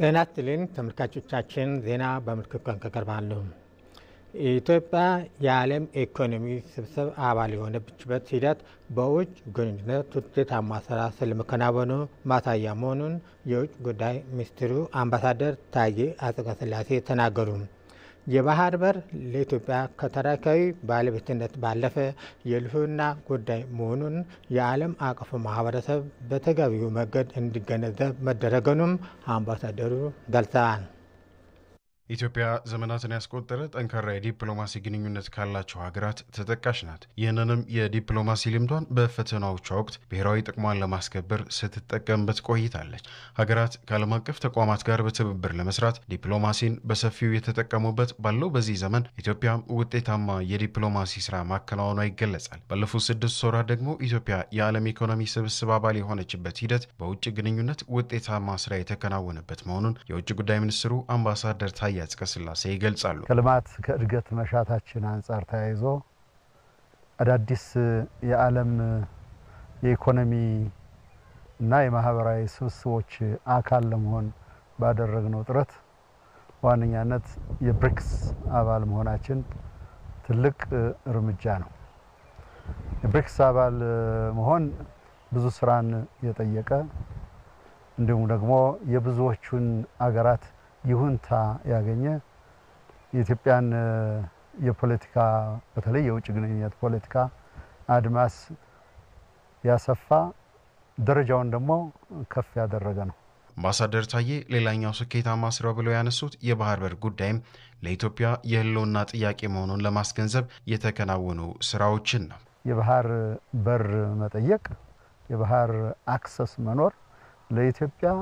ጤና ይስጥልኝ ተመልካቾቻችን፣ ዜና በምልክት ቋንቋ ቀርባሉ። ኢትዮጵያ የዓለም ኢኮኖሚ ስብስብ አባል የሆነችበት ሂደት በውጭ ግንኙነት ውጤታማ ስራ ስለመከናወኑ ማሳያ መሆኑን የውጭ ጉዳይ ሚኒስትሩ አምባሳደር ታዬ አጽቀሥላሴ ተናገሩ። የባህር በር ለኢትዮጵያ ከታሪካዊ ባለቤትነት ባለፈ የሕልውና ጉዳይ መሆኑን የዓለም አቀፉ ማህበረሰብ በተገቢው መንገድ እንዲገነዘብ መደረገኑም አምባሳደሩ ገልጸዋል። ኢትዮጵያ ዘመናትን ያስቆጠረ ጠንካራ የዲፕሎማሲ ግንኙነት ካላቸው ሀገራት ተጠቃሽ ናት። ይህንንም የዲፕሎማሲ ልምዷን በፈተናዎቿ ወቅት ብሔራዊ ጥቅሟን ለማስከበር ስትጠቀምበት ቆይታለች። ሀገራት ከዓለም አቀፍ ተቋማት ጋር በትብብር ለመስራት ዲፕሎማሲን በሰፊው የተጠቀሙበት ባለው በዚህ ዘመን ኢትዮጵያም ውጤታማ የዲፕሎማሲ ስራ ማከናወኗ ይገለጻል። ባለፉት ስድስት ወራት ደግሞ ኢትዮጵያ የዓለም ኢኮኖሚ ስብስብ አባል የሆነችበት ሂደት በውጭ ግንኙነት ውጤታማ ስራ የተከናወነበት መሆኑን የውጭ ጉዳይ ሚኒስትሩ አምባሳደር ታዬ አጽቀሥላሴ ይገልጻሉ። ከልማት ከእድገት መሻታችን አንጻር ተያይዞ አዳዲስ የዓለም የኢኮኖሚ እና የማህበራዊ ስብስቦች አካል ለመሆን ባደረግነው ጥረት በዋነኛነት የብሪክስ አባል መሆናችን ትልቅ እርምጃ ነው። የብሪክስ አባል መሆን ብዙ ስራን የጠየቀ እንዲሁም ደግሞ የብዙዎቹን አገራት ይሁንታ ያገኘ የኢትዮጵያን የፖለቲካ በተለይ የውጭ ግንኙነት ፖለቲካ አድማስ ያሰፋ ደረጃውን ደግሞ ከፍ ያደረገ ነው። አምባሳደር ታዬ ሌላኛው ስኬታማ ስራው ብለው ያነሱት የባህር በር ጉዳይም ለኢትዮጵያ የሕልውና ጥያቄ መሆኑን ለማስገንዘብ የተከናወኑ ስራዎችን ነው። የባህር በር መጠየቅ፣ የባህር አክሰስ መኖር ለኢትዮጵያ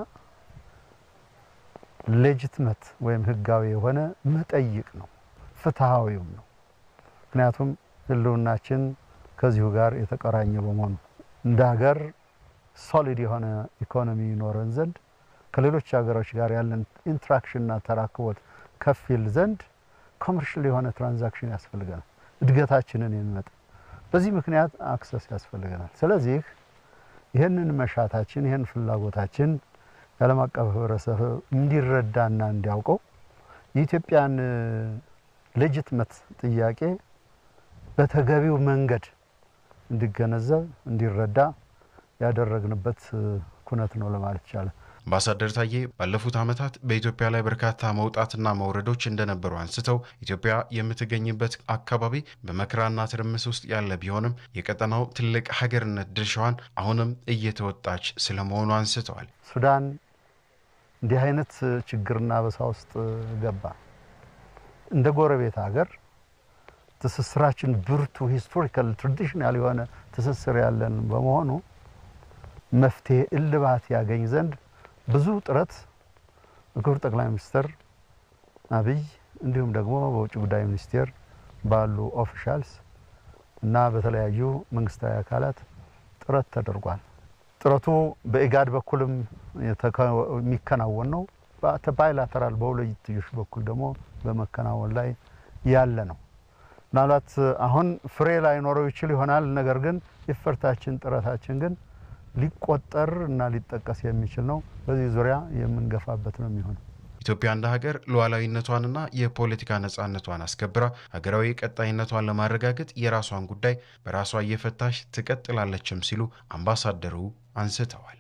ሌጅትመት ወይም ህጋዊ የሆነ መጠይቅ ነው፣ ፍትሐዊውም ነው። ምክንያቱም ህልውናችን ከዚሁ ጋር የተቆራኘ በመሆኑ እንደ ሀገር ሶሊድ የሆነ ኢኮኖሚ ይኖረን ዘንድ ከሌሎች ሀገሮች ጋር ያለን ኢንትራክሽንና ተራክቦት ከፍ ይል ዘንድ ኮመርሽል የሆነ ትራንዛክሽን ያስፈልገናል፣ እድገታችንን የሚመጣ በዚህ ምክንያት አክሰስ ያስፈልገናል። ስለዚህ ይህንን መሻታችን ይህን ፍላጎታችን የዓለም አቀፍ ህብረተሰብ እንዲረዳና እንዲያውቀው የኢትዮጵያን ሌጅትመት ጥያቄ በተገቢው መንገድ እንዲገነዘብ እንዲረዳ ያደረግንበት ኩነት ነው ለማለት ይቻላል። አምባሳደር ታዬ ባለፉት ዓመታት በኢትዮጵያ ላይ በርካታ መውጣትና መውረዶች እንደነበሩ አንስተው ኢትዮጵያ የምትገኝበት አካባቢ በመከራና ትርምስ ውስጥ ያለ ቢሆንም የቀጠናው ትልቅ ሀገርነት ድርሻዋን አሁንም እየተወጣች ስለመሆኑ አንስተዋል። ሱዳን እንዲህ አይነት ችግርና በሳ ውስጥ ገባ። እንደ ጎረቤት ሀገር ትስስራችን ብርቱ ሂስቶሪካል ትራዲሽናል የሆነ ትስስር ያለን በመሆኑ መፍትሄ እልባት ያገኝ ዘንድ ብዙ ጥረት በክቡር ጠቅላይ ሚኒስትር አብይ እንዲሁም ደግሞ በውጭ ጉዳይ ሚኒስቴር ባሉ ኦፊሻልስ እና በተለያዩ መንግስታዊ አካላት ጥረት ተደርጓል። ጥረቱ በኢጋድ በኩልም የሚከናወን ነው። ባይላተራል በሁለትዮሽ በኩል ደግሞ በመከናወን ላይ ያለ ነው። ምናልባት አሁን ፍሬ ላይኖረው ይችል ይሆናል። ነገር ግን የፈርታችን ጥረታችን ግን ሊቆጠር እና ሊጠቀስ የሚችል ነው። በዚህ ዙሪያ የምንገፋበት ነው የሚሆነው። ኢትዮጵያ እንደ ሀገር ሉዓላዊነቷንና የፖለቲካ ነጻነቷን አስከብራ ሀገራዊ ቀጣይነቷን ለማረጋገጥ የራሷን ጉዳይ በራሷ እየፈታሽ ትቀጥላለችም ሲሉ አምባሳደሩ አንስተዋል።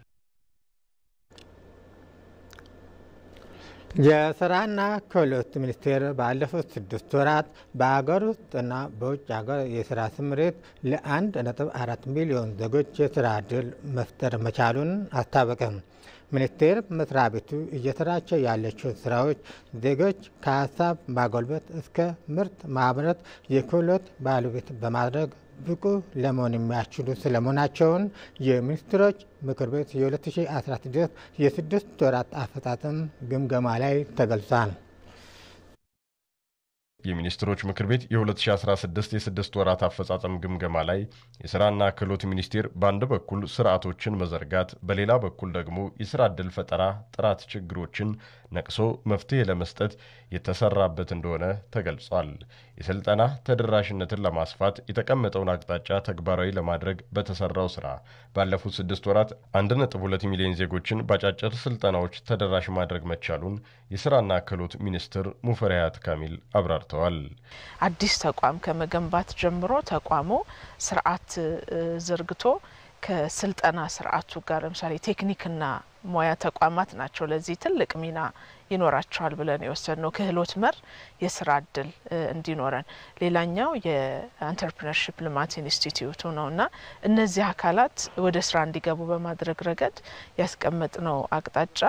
የስራና ክህሎት ሚኒስቴር ባለፉት ስድስት ወራት በሀገር ውስጥና በውጭ ሀገር የስራ ስምሪት ለአንድ ነጥብ አራት ሚሊዮን ዜጎች የስራ እድል መፍጠር መቻሉን አስታወቀም። ሚኒስቴር መስሪያ ቤቱ እየሰራቸው ያላቸው ስራዎች ዜጎች ከሀሳብ ማጎልበት እስከ ምርት ማምረት የክህሎት ባለቤት በማድረግ ብቁ ለመሆን የሚያስችሉ ስለመሆናቸውን የሚኒስትሮች ምክር ቤት የ2016 የስድስት ወራት አፈጻጸም ግምገማ ላይ ተገልጿል። የሚኒስትሮች ምክር ቤት የ2016 የስድስት ወራት አፈጻጸም ግምገማ ላይ የስራና ክህሎት ሚኒስቴር በአንድ በኩል ስርዓቶችን መዘርጋት፣ በሌላ በኩል ደግሞ የስራ ዕድል ፈጠራ ጥራት ችግሮችን ነቅሶ መፍትሄ ለመስጠት የተሰራበት እንደሆነ ተገልጿል። የስልጠና ተደራሽነትን ለማስፋት የተቀመጠውን አቅጣጫ ተግባራዊ ለማድረግ በተሰራው ስራ ባለፉት ስድስት ወራት 1.2 ሚሊዮን ዜጎችን በአጫጭር ስልጠናዎች ተደራሽ ማድረግ መቻሉን የስራና ክህሎት ሚኒስትር ሙፈሪያት ካሚል አብራርተዋል። አዲስ ተቋም ከመገንባት ጀምሮ ተቋሙ ስርዓት ዘርግቶ ከስልጠና ስርዓቱ ጋር ለምሳሌ ቴክኒክና ሙያ ተቋማት ናቸው ለዚህ ትልቅ ሚና ይኖራቸዋል ብለን የወሰድነው ክህሎት መር የስራ እድል እንዲኖረን። ሌላኛው የአንተርፕረነርሽፕ ልማት ኢንስቲትዩቱ ነው እና እነዚህ አካላት ወደ ስራ እንዲገቡ በማድረግ ረገድ ያስቀመጥነው አቅጣጫ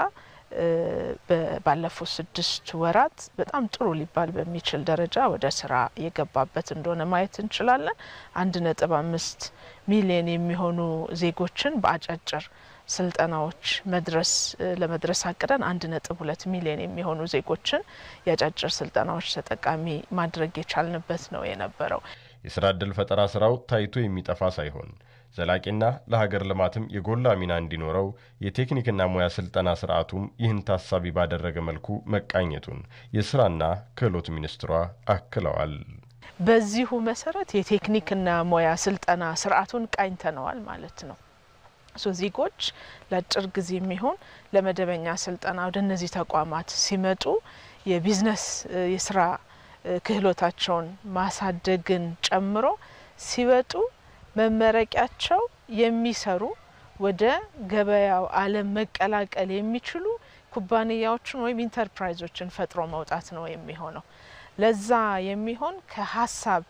ባለፉት ስድስት ወራት በጣም ጥሩ ሊባል በሚችል ደረጃ ወደ ስራ የገባበት እንደሆነ ማየት እንችላለን። አንድ ነጥብ አምስት ሚሊዮን የሚሆኑ ዜጎችን በአጫጭር ስልጠናዎች መድረስ ለመድረስ አቅደን አንድ ነጥብ ሁለት ሚሊዮን የሚሆኑ ዜጎችን የአጫጭር ስልጠናዎች ተጠቃሚ ማድረግ የቻልንበት ነው የነበረው። የስራ ዕድል ፈጠራ ስራው ታይቶ የሚጠፋ ሳይሆን ዘላቂና ለሀገር ልማትም የጎላ ሚና እንዲኖረው የቴክኒክና ሙያ ስልጠና ስርዓቱም ይህን ታሳቢ ባደረገ መልኩ መቃኘቱን የስራና ክህሎት ሚኒስትሯ አክለዋል። በዚሁ መሰረት የቴክኒክና ሙያ ስልጠና ስርዓቱን ቃኝተነዋል ማለት ነው። ሶ ዜጎች ለአጭር ጊዜ የሚሆን ለመደበኛ ስልጠና ወደ እነዚህ ተቋማት ሲመጡ የቢዝነስ የስራ ክህሎታቸውን ማሳደግን ጨምሮ ሲወጡ መመረቂያቸው የሚሰሩ ወደ ገበያው ዓለም መቀላቀል የሚችሉ ኩባንያዎችን ወይም ኢንተርፕራይዞችን ፈጥሮ መውጣት ነው የሚሆነው። ለዛ የሚሆን ከሀሳብ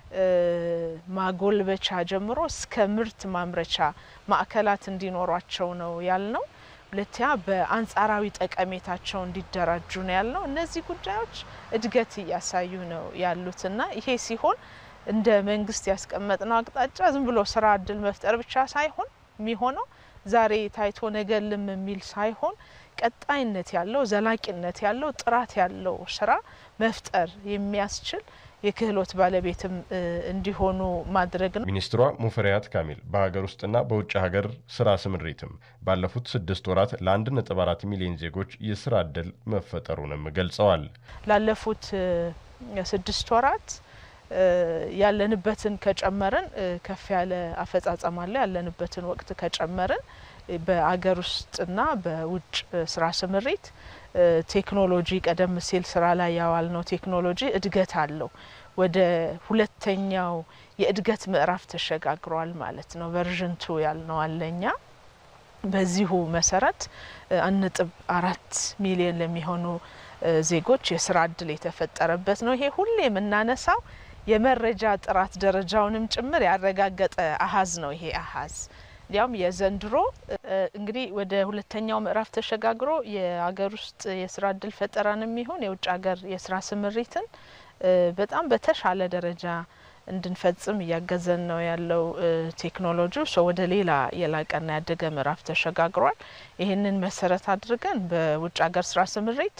ማጎልበቻ ጀምሮ እስከ ምርት ማምረቻ ማዕከላት እንዲኖሯቸው ነው ያልነው። ሁለተኛ በአንጻራዊ ጠቀሜታቸው እንዲደራጁ ነው ያልነው። እነዚህ ጉዳዮች እድገት እያሳዩ ነው ያሉትና ይሄ ሲሆን እንደ መንግስት ያስቀመጥነው አቅጣጫ ዝም ብሎ ስራ እድል መፍጠር ብቻ ሳይሆን የሚሆነው ዛሬ ታይቶ ነገ ልም የሚል ሳይሆን ቀጣይነት ያለው ዘላቂነት ያለው ጥራት ያለው ስራ መፍጠር የሚያስችል የክህሎት ባለቤትም እንዲሆኑ ማድረግ ነው። ሚኒስትሯ ሙፈሪያት ካሚል በሀገር ውስጥና በውጭ ሀገር ስራ ስምሪትም ባለፉት ስድስት ወራት ለአንድ ነጥብ አራት ሚሊዮን ዜጎች የስራ እድል መፈጠሩንም ገልጸዋል። ላለፉት ስድስት ወራት ያለንበትን ከጨመርን ከፍ ያለ አፈጻጸም አለ። ያለንበትን ወቅት ከጨመርን በአገር ውስጥና በውጭ ስራ ስምሪት ቴክኖሎጂ ቀደም ሲል ስራ ላይ ያዋልነው ቴክኖሎጂ እድገት አለው። ወደ ሁለተኛው የእድገት ምዕራፍ ተሸጋግሯል ማለት ነው። ቨርዥን ቱ ያልነው አለኛ በዚሁ መሰረት አንድ ነጥብ አራት ሚሊዮን ለሚሆኑ ዜጎች የስራ እድል የተፈጠረበት ነው። ይሄ ሁሌ የምናነሳው የመረጃ ጥራት ደረጃውንም ጭምር ያረጋገጠ አሀዝ ነው። ይሄ አሀዝ እንዲያውም የዘንድሮ እንግዲህ ወደ ሁለተኛው ምዕራፍ ተሸጋግሮ የሀገር ውስጥ የስራ እድል ፈጠራንም ይሁን የውጭ ሀገር የስራ ስምሪትን በጣም በተሻለ ደረጃ እንድንፈጽም እያገዘን ነው ያለው ቴክኖሎጂ ሶ ወደ ሌላ የላቀና ያደገ ምዕራፍ ተሸጋግሯል። ይህንን መሰረት አድርገን በውጭ ሀገር ስራ ስምሪት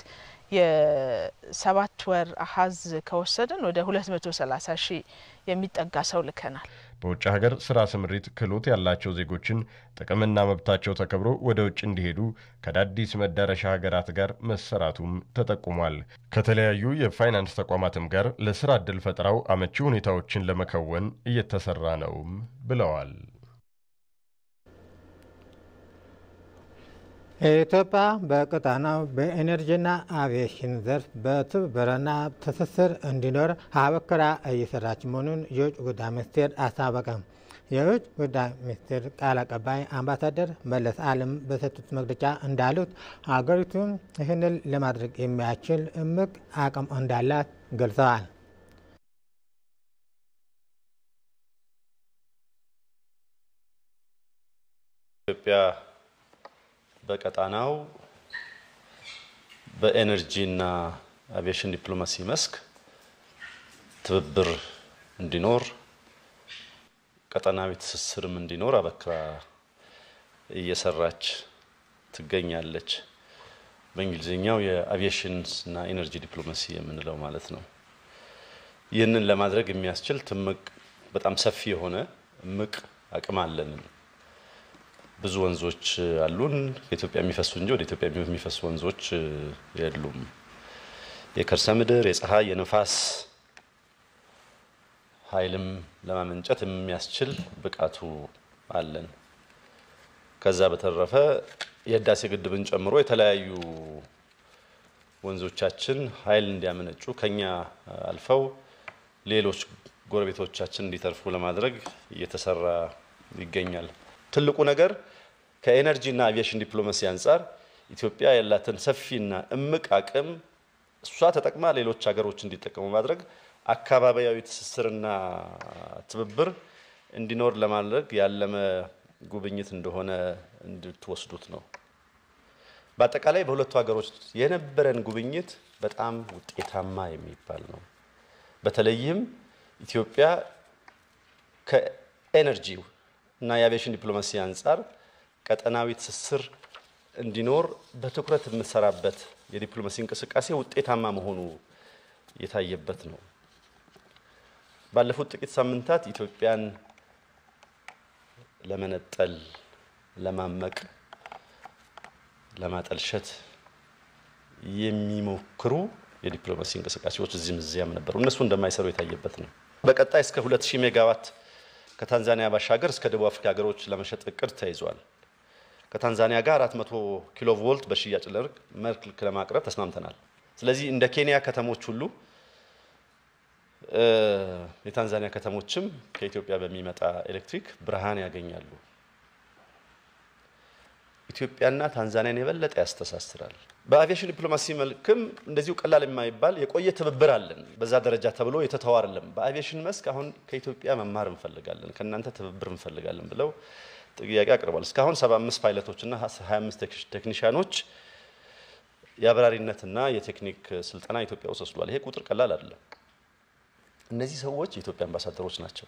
የሰባት ወር አሀዝ ከወሰድን ወደ ሁለት መቶ ሰላሳ ሺህ የሚጠጋ ሰው ልከናል። በውጭ ሀገር ስራ ስምሪት ክህሎት ያላቸው ዜጎችን ጥቅምና መብታቸው ተከብሮ ወደ ውጭ እንዲሄዱ ከአዳዲስ መዳረሻ ሀገራት ጋር መሰራቱም ተጠቁሟል። ከተለያዩ የፋይናንስ ተቋማትም ጋር ለስራ ዕድል ፈጠራው አመቺ ሁኔታዎችን ለመከወን እየተሰራ ነውም ብለዋል። ኢትዮጵያ በቀጣናው በኤነርጂና አቪዬሽን ዘርፍ በትብብርና ትስስር እንዲኖር አበክራ እየሰራች መሆኑን የውጭ ጉዳይ ሚኒስቴር አስታወቀ። የውጭ ጉዳይ ሚኒስቴር ቃል አቀባይ አምባሳደር መለስ አለም በሰጡት መግለጫ እንዳሉት ሀገሪቱ ይህንን ለማድረግ የሚያስችል እምቅ አቅም እንዳላት ገልጸዋል። ኢትዮጵያ በቀጣናው በኤነርጂና አቪዬሽን ዲፕሎማሲ መስክ ትብብር እንዲኖር ቀጠናዊ ትስስርም እንዲኖር አበክራ እየሰራች ትገኛለች። በእንግሊዝኛው የአቪዬሽንና ኢነርጂ ዲፕሎማሲ የምንለው ማለት ነው። ይህንን ለማድረግ የሚያስችል ትምቅ በጣም ሰፊ የሆነ እምቅ አቅም አለን። ብዙ ወንዞች አሉን። ከኢትዮጵያ የሚፈሱ እንጂ ወደ ኢትዮጵያ የሚፈሱ ወንዞች የሉም። የከርሰ ምድር፣ የፀሐይ፣ የነፋስ ኃይልም ለማመንጨት የሚያስችል ብቃቱ አለን። ከዛ በተረፈ የህዳሴ ግድብን ጨምሮ የተለያዩ ወንዞቻችን ኃይል እንዲያመነጩ ከኛ አልፈው ሌሎች ጎረቤቶቻችን እንዲተርፉ ለማድረግ እየተሰራ ይገኛል። ትልቁ ነገር ከኤነርጂና አቪዬሽን ዲፕሎማሲ አንጻር ኢትዮጵያ ያላትን ሰፊና እምቅ አቅም እሷ ተጠቅማ ሌሎች ሀገሮች እንዲጠቀሙ ማድረግ አካባቢያዊ ትስስርና ትብብር እንዲኖር ለማድረግ ያለመ ጉብኝት እንደሆነ እንድትወስዱት ነው። በአጠቃላይ በሁለቱ ሀገሮች የነበረን ጉብኝት በጣም ውጤታማ የሚባል ነው። በተለይም ኢትዮጵያ ከኤነርጂ እና የአቪዬሽን ዲፕሎማሲ አንጻር ቀጠናዊ ትስስር እንዲኖር በትኩረት የምትሰራበት የዲፕሎማሲ እንቅስቃሴ ውጤታማ መሆኑ የታየበት ነው። ባለፉት ጥቂት ሳምንታት ኢትዮጵያን ለመነጠል፣ ለማመቅ፣ ለማጠልሸት የሚሞክሩ የዲፕሎማሲ እንቅስቃሴዎች እዚህም እዚያም ነበሩ። እነሱ እንደማይሰሩ የታየበት ነው። በቀጣይ እስከ 2000 ሜጋዋት ከታንዛኒያ ባሻገር እስከ ደቡብ አፍሪካ ሀገሮች ለመሸጥ እቅድ ተይዟል። ከታንዛኒያ ጋር 400 ኪሎ ቮልት በሽያጭ መልክ ለማቅረብ ተስማምተናል። ስለዚህ እንደ ኬንያ ከተሞች ሁሉ የታንዛኒያ ከተሞችም ከኢትዮጵያ በሚመጣ ኤሌክትሪክ ብርሃን ያገኛሉ። ኢትዮጵያና ታንዛኒያን የበለጠ ያስተሳስራል። በአቪዬሽን ዲፕሎማሲ መልክም እንደዚሁ ቀላል የማይባል የቆየ ትብብር አለን። በዛ ደረጃ ተብሎ የተተው አይደለም። በአቪዬሽን መስክ አሁን ከኢትዮጵያ መማር እንፈልጋለን፣ ከእናንተ ትብብር እንፈልጋለን ብለው ጥያቄ አቅርቧል። እስካሁን 75 ፓይለቶችና 25 ቴክኒሽያኖች የአብራሪነትና የቴክኒክ ስልጠና ኢትዮጵያ ውስጥ ወስዷል። ይሄ ቁጥር ቀላል አይደለም። እነዚህ ሰዎች የኢትዮጵያ አምባሳደሮች ናቸው።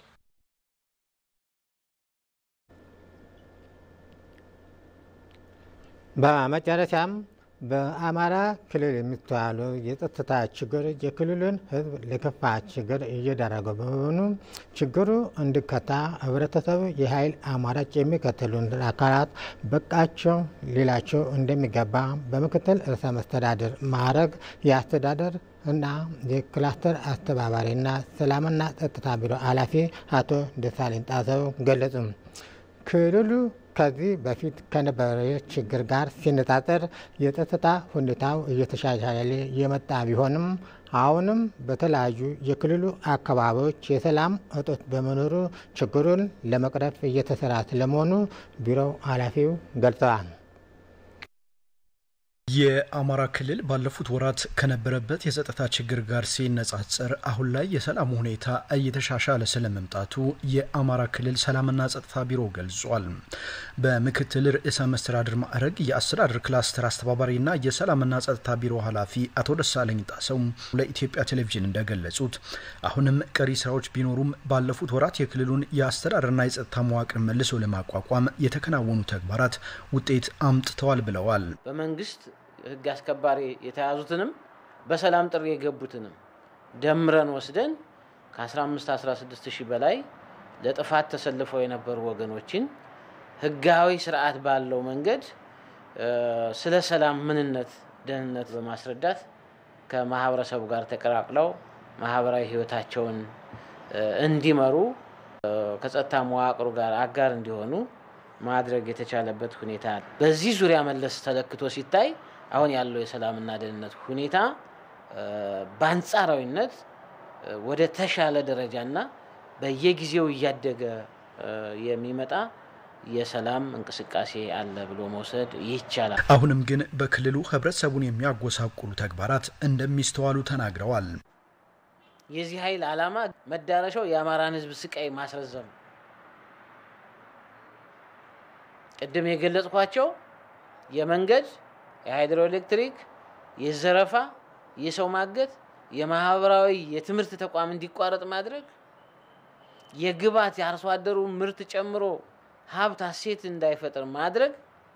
በመጨረሻም በአማራ ክልል የሚስተዋሉ የጸጥታ ችግር የክልሉን ሕዝብ ለከፋ ችግር እየዳረገ በመሆኑ ችግሩ እንዲፈታ ህብረተሰቡ የኃይል አማራጭ የሚከተሉን አካላት በቃቸው ሊላቸው እንደሚገባ በምክትል ርዕሰ መስተዳድር ማዕረግ የአስተዳደር እና የክላስተር አስተባባሪና ሰላምና ጸጥታ ቢሮ ኃላፊ አቶ ደሳለኝ ጣሰው ገለጹ። ክልሉ ከዚህ በፊት ከነበረ ችግር ጋር ሲነጻጸር የጸጥታ ሁኔታው እየተሻሻለ የመጣ ቢሆንም አሁንም በተለያዩ የክልሉ አካባቢዎች የሰላም እጦት በመኖሩ ችግሩን ለመቅረፍ እየተሰራ ስለመሆኑ ቢሮው ኃላፊው ገልጸዋል። የአማራ ክልል ባለፉት ወራት ከነበረበት የጸጥታ ችግር ጋር ሲነጻጸር አሁን ላይ የሰላም ሁኔታ እየተሻሻለ ስለመምጣቱ የአማራ ክልል ሰላምና ጸጥታ ቢሮ ገልጿል። በምክትል ርዕሰ መስተዳድር ማዕረግ የአስተዳደር ክላስተር አስተባባሪና የሰላምና ጸጥታ ቢሮ ኃላፊ አቶ ደሳለኝ ጣሰው ለኢትዮጵያ ቴሌቪዥን እንደገለጹት አሁንም ቀሪ ስራዎች ቢኖሩም ባለፉት ወራት የክልሉን የአስተዳደርና የጸጥታ መዋቅር መልሶ ለማቋቋም የተከናወኑ ተግባራት ውጤት አምጥተዋል ብለዋል። በመንግስት ህግ አስከባሪ የተያዙትንም በሰላም ጥሪ የገቡትንም ደምረን ወስደን ከ15 16 ሺህ በላይ ለጥፋት ተሰልፈው የነበሩ ወገኖችን ህጋዊ ስርዓት ባለው መንገድ ስለ ሰላም ምንነት፣ ደህንነት በማስረዳት ከማህበረሰቡ ጋር ተቀላቅለው ማህበራዊ ህይወታቸውን እንዲመሩ ከጸጥታ መዋቅሩ ጋር አጋር እንዲሆኑ ማድረግ የተቻለበት ሁኔታ በዚህ ዙሪያ መለስ ተለክቶ ሲታይ አሁን ያለው የሰላምና ደህንነት ሁኔታ በአንጻራዊነት ወደ ተሻለ ደረጃና በየጊዜው እያደገ የሚመጣ የሰላም እንቅስቃሴ አለ ብሎ መውሰድ ይቻላል። አሁንም ግን በክልሉ ህብረተሰቡን የሚያጎሳቁሉ ተግባራት እንደሚስተዋሉ ተናግረዋል። የዚህ ኃይል ዓላማ መዳረሻው የአማራን ህዝብ ስቃይ ማስረዘም ቅድም የገለጽኳቸው የመንገድ፣ የሃይድሮኤሌክትሪክ፣ የዘረፋ፣ የሰው ማገት፣ የማህበራዊ የትምህርት ተቋም እንዲቋረጥ ማድረግ፣ የግብዓት የአርሶ አደሩ ምርት ጨምሮ ሀብት ሀሴት እንዳይፈጥር ማድረግ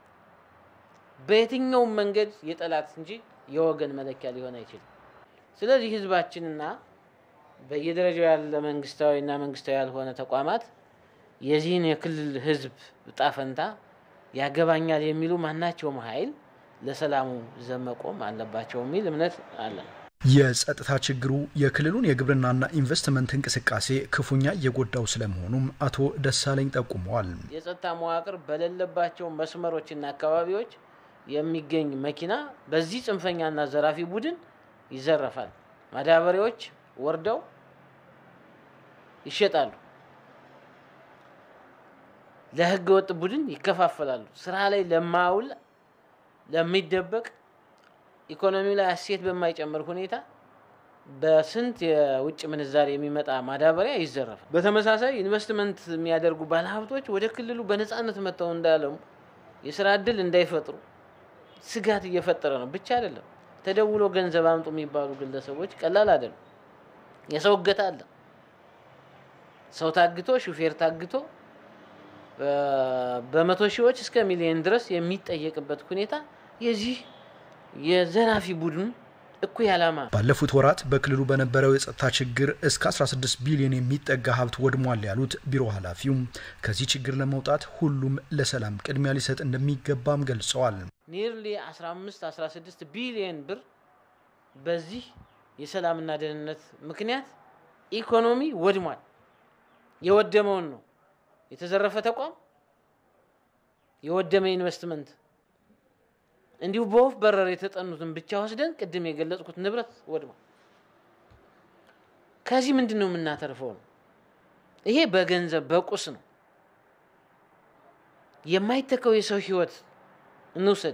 በየትኛውም መንገድ የጠላት እንጂ የወገን መለኪያ ሊሆን አይችልም። ስለዚህ ህዝባችንና በየደረጃው ያለ መንግስታዊና መንግስታዊ ያልሆነ ተቋማት የዚህን የክልል ህዝብ እጣ ፈንታ ያገባኛል የሚሉ ማናቸውም ኃይል ለሰላሙ ዘብ መቆም አለባቸው የሚል እምነት አለን። የጸጥታ ችግሩ የክልሉን የግብርናና ኢንቨስትመንት እንቅስቃሴ ክፉኛ እየጎዳው ስለመሆኑም አቶ ደሳለኝ ጠቁመዋል። የጸጥታ መዋቅር በሌለባቸው መስመሮችና አካባቢዎች የሚገኝ መኪና በዚህ ጽንፈኛና ዘራፊ ቡድን ይዘረፋል። ማዳበሪያዎች ወርደው ይሸጣሉ። ለህገ ወጥ ቡድን ይከፋፈላሉ። ስራ ላይ ለማውል ለሚደበቅ ኢኮኖሚው ላይ እሴት በማይጨምር ሁኔታ በስንት የውጭ ምንዛሬ የሚመጣ ማዳበሪያ ይዘረፋል። በተመሳሳይ ኢንቨስትመንት የሚያደርጉ ባለሀብቶች ወደ ክልሉ በነፃነት መጥተው እንዳለሙ የስራ እድል እንዳይፈጥሩ ስጋት እየፈጠረ ነው። ብቻ አይደለም ተደውሎ ገንዘብ አምጡ የሚባሉ ግለሰቦች ቀላል አይደለም። የሰው እገታ አለ። ሰው ታግቶ ሹፌር ታግቶ በመቶ ሺዎች እስከ ሚሊዮን ድረስ የሚጠየቅበት ሁኔታ የዚህ የዘራፊ ቡድን እኩይ ዓላማ ባለፉት ወራት በክልሉ በነበረው የጸጥታ ችግር እስከ 16 ቢሊዮን የሚጠጋ ሀብት ወድሟል ያሉት ቢሮ ኃላፊው ከዚህ ችግር ለመውጣት ሁሉም ለሰላም ቅድሚያ ሊሰጥ እንደሚገባም ገልጸዋል። ኒርሊ 15 16 ቢሊዮን ብር በዚህ የሰላምና ደህንነት ምክንያት ኢኮኖሚ ወድሟል። የወደመውን ነው የተዘረፈ ተቋም፣ የወደመ ኢንቨስትመንት እንዲሁ በወፍ በረር የተጠኑትን ብቻ ወስደን ቅድም የገለጽኩት ንብረት ወድሟል። ከዚህ ምንድን ነው የምናተርፈው ነው? ይሄ በገንዘብ በቁስ ነው። የማይተካው የሰው ህይወት እንውሰድ።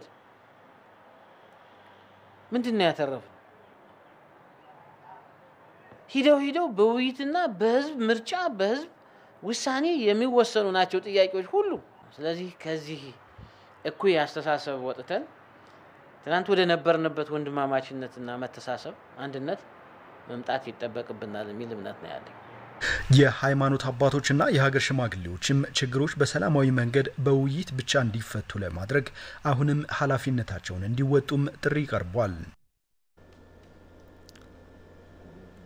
ምንድን ነው ያተረፈ? ሂደው ሂደው በውይይትና በህዝብ ምርጫ በህዝብ ውሳኔ የሚወሰኑ ናቸው ጥያቄዎች ሁሉ። ስለዚህ ከዚህ እኩይ አስተሳሰብ ወጥተን ትናንት ወደ ነበርንበት ወንድማማችነትና መተሳሰብ፣ አንድነት መምጣት ይጠበቅብናል የሚል እምነት ነው ያለኝ። የሃይማኖት አባቶችና የሀገር ሽማግሌዎችም ችግሮች በሰላማዊ መንገድ በውይይት ብቻ እንዲፈቱ ለማድረግ አሁንም ኃላፊነታቸውን እንዲወጡም ጥሪ ቀርቧል።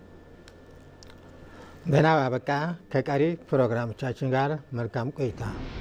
ዜናው አበቃ። ከቀሪ ፕሮግራሞቻችን ጋር መልካም ቆይታ